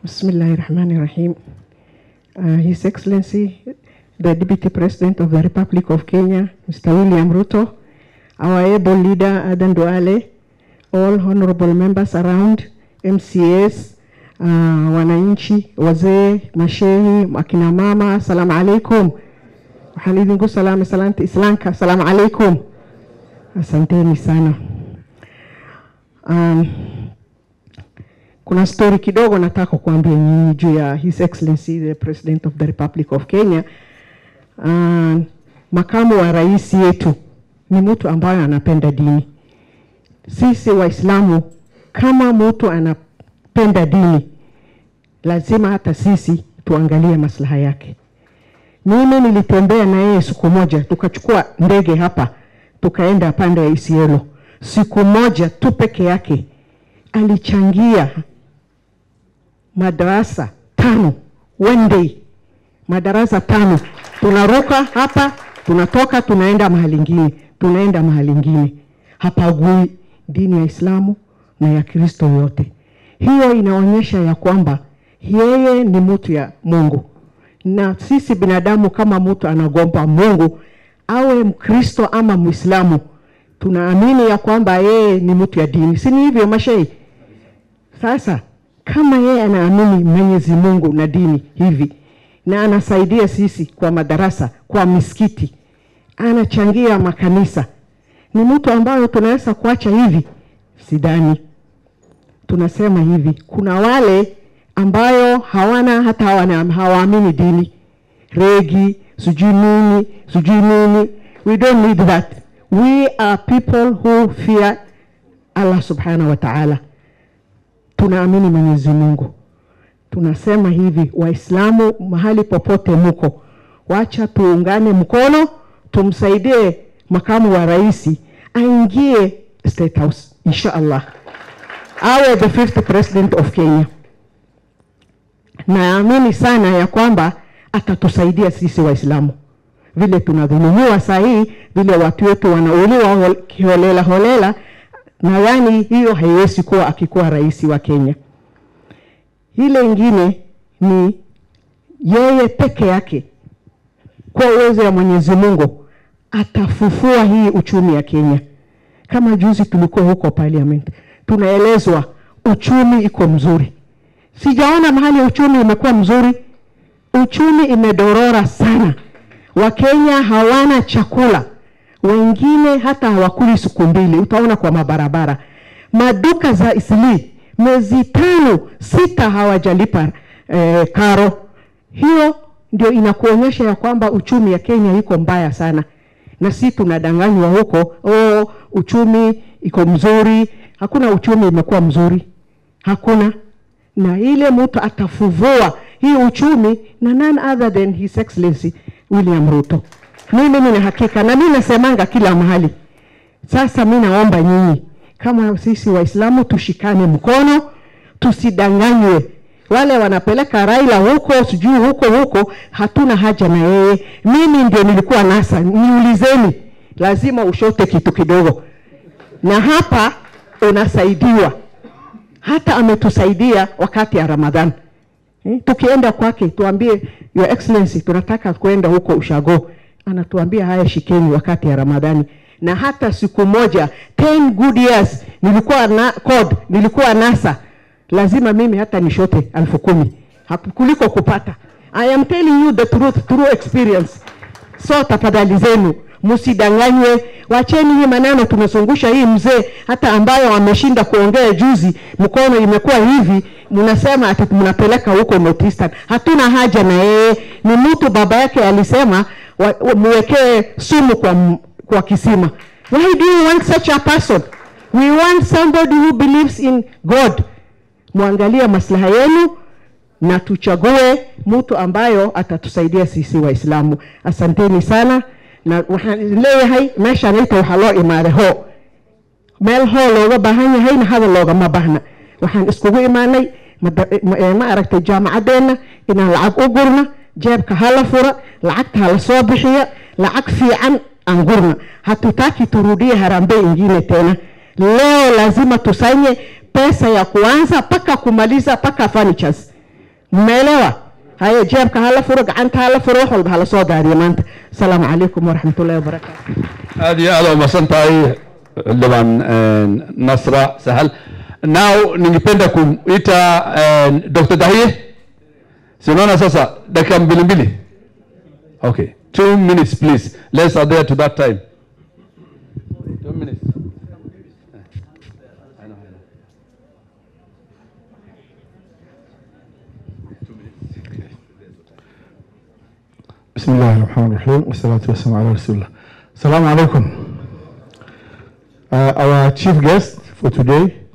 Bismillahir Rahmanir Rahim. Uh, His Excellency, the Deputy President of the Republic of Kenya, Mr. William Ruto, our able leader, Adan Duale, all honorable members around, MCAs, uh, wananchi, wazee, mashehi, akina mama, assalamu alaikum. Waxaan idinku salaamay salaanta islaamka, assalamu alaikum. Asanteni sana. Um, kuna story kidogo nataka kuambia nyinyi juu ya His Excellency the President of the Republic of Kenya. Uh, makamu wa rais yetu ni mtu ambaye anapenda dini. Sisi Waislamu kama mtu anapenda dini, lazima hata sisi tuangalie maslaha yake. Mimi nilitembea na yeye siku moja, tukachukua ndege hapa tukaenda pande ya Isiolo. Siku moja tu peke yake alichangia madarasa tano one day, madarasa tano. Tunaruka hapa, tunatoka, tunaenda mahali ingine, tunaenda mahali ingine, hapagui dini ya Islamu na ya Kristo yote. Hiyo inaonyesha ya kwamba yeye ni mtu ya Mungu, na sisi binadamu kama mtu anagomba Mungu, awe Mkristo ama Mwislamu, tunaamini ya kwamba yeye ni mtu ya dini, si ni hivyo mashei? Sasa kama yeye anaamini Mwenyezi Mungu na dini hivi na anasaidia sisi kwa madarasa, kwa misikiti, anachangia makanisa, ni mtu ambayo tunaweza kuacha hivi? Sidhani. Tunasema hivi, kuna wale ambayo hawana hata hawana, hawaamini dini, regi, sijui nini, sijui nini. We don't need that. We are people who fear Allah subhanahu wa ta'ala tunaamini Mwenyezi Mungu. Tunasema hivi, Waislamu mahali popote muko, wacha tuungane mkono, tumsaidie makamu wa rais aingie State House insha Allah, awe the fifth president of Kenya. Naamini sana ya kwamba atatusaidia sisi Waislamu vile tunadhulumiwa saa hii, vile watu wetu wanauliwa kiholela holela nadhani hiyo haiwezi kuwa akikuwa rais wa Kenya. Ile ingine ni yeye peke yake, kwa uwezo wa Mwenyezi Mungu atafufua hii uchumi ya Kenya. Kama juzi tulikuwa huko parliament, tunaelezwa uchumi iko mzuri. Sijaona mahali uchumi imekuwa mzuri. Uchumi imedorora sana, Wakenya hawana chakula wengine hata hawakuli siku mbili, utaona kwa mabarabara. Maduka za Isli mwezi tano sita hawajalipa eh, karo. Hiyo ndio inakuonyesha ya kwamba uchumi ya Kenya iko mbaya sana, na si tunadanganywa huko, oh, uchumi iko mzuri. Hakuna uchumi imekuwa mzuri, hakuna. Na ile mtu atafuvua hii uchumi na none other than His Excellency William Ruto. Mimi nina hakika na mimi nasemanga kila mahali. Sasa mimi naomba nyinyi kama sisi Waislamu tushikane mkono, tusidanganywe. Wale wanapeleka Raila huko sijui huko huko, hatuna haja na yeye. Mimi ndio nilikuwa NASA, niulizeni, lazima ushote kitu kidogo, na hapa unasaidiwa. Hata ametusaidia wakati ya Ramadhani. Eh, tukienda kwake tuambie, Your Excellency, tunataka kwenda huko ushago anatuambia haya, shikeni wakati ya Ramadhani. Na hata siku moja 10 good years nilikuwa na code, nilikuwa NASA, lazima mimi hata nishote elfu kumi kuliko kupata. I am telling you the truth through experience. So tafadhali zenu msidanganywe, wacheni hii maneno. Tumezungusha hii mzee hata ambayo ameshinda kuongea juzi, mkono imekuwa hivi, mnasema ati mnapeleka huko North Eastern. Hatuna haja na yeye, ni mtu baba yake alisema muwekee sumu kwa, kwa kisima. Why do you want such a person? We want somebody who believes in God. Mwangalie maslaha yenu na tuchague mtu ambayo atatusaidia sisi Waislamu. Asanteni sana na waxaan leeyahay meeshaanayta waxaa loo imaaday hoo meel hoo looga baahan yahayna hadal loogama baahna waxaan iskugu imaanay ma aragtay jaamacadeenna inaan lacag u gurna jeebka hala fura lacagta hala soo bixiya lacag fiican aan gurna hatutaki turudie harambee ingine tena leo lazima tusanye pesa ya kuanza mpaka kumaliza mpaka furnitures mmeelewa haye jeebka hala furo gacanta hala furo wax walba hala soo daadiyo maanta asalaamu calaykum waraxmatullahi wabarakaatu aad iyo aad u mahadsan tahay xildhibaan nasra sahal now ningependa kumita dr dahie sinaona sasa dakika mbili mbili okay two minutes please let's adhere to that time two minutes بسم الله الرحمن الرحيم والصلاة والسلام على رسول الله السلام عليكم uh, our chief guest for today